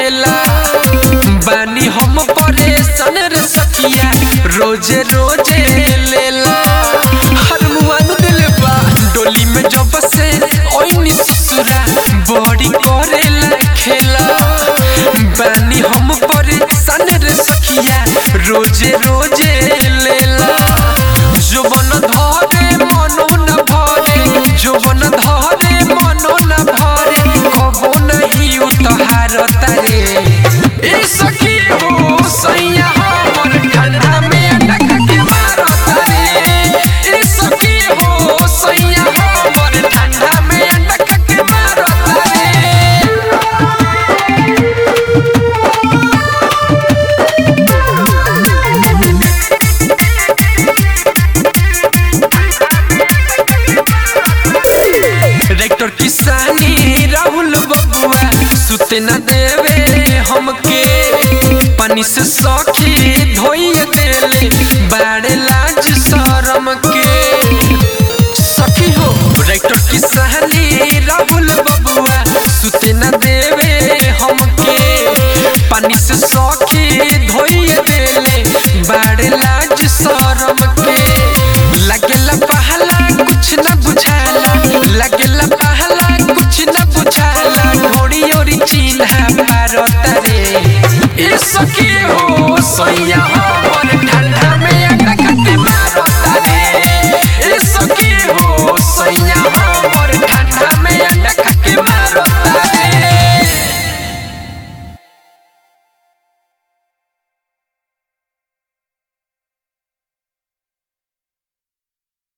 लेला बानी हम परेशान रे सखिया रोजे रोजे लेला हर मुआन दिले बा डोली में जब से ओइनी ससुरा बड़ी करेला खेला बानी हम परेशान रे सखिया रोजे रोजे लेला जुबन धरे मनो न भरे जुबन धरे मनो न भरे कबो नहीं उतहार तारे ए सखी हो सैया हमर ठंडा में अटक के मारो तारे ए सखी हो सैया हमर ठंडा में अटक के मारो तारे रेक्टर किसानी राहुल बबुआ सुते न देवे हमके पानी से सखी धोइए देले बाड़े लाज शरम के सखी हो रेक्टर किसानी राहुल बबुआ सुते न देवे हमके पानी से सखी धोइए देले बाड़े लाज शरम के लगेला पहला कुछ न बुझाला लगेला पहला कुछ न बुझाला ढोड़ी ओरी चिन्हा भारत रे ए सखी हो सैया हमर ठंडा में अटक के मारत रे ए सखी हो सैया हमर ठंडा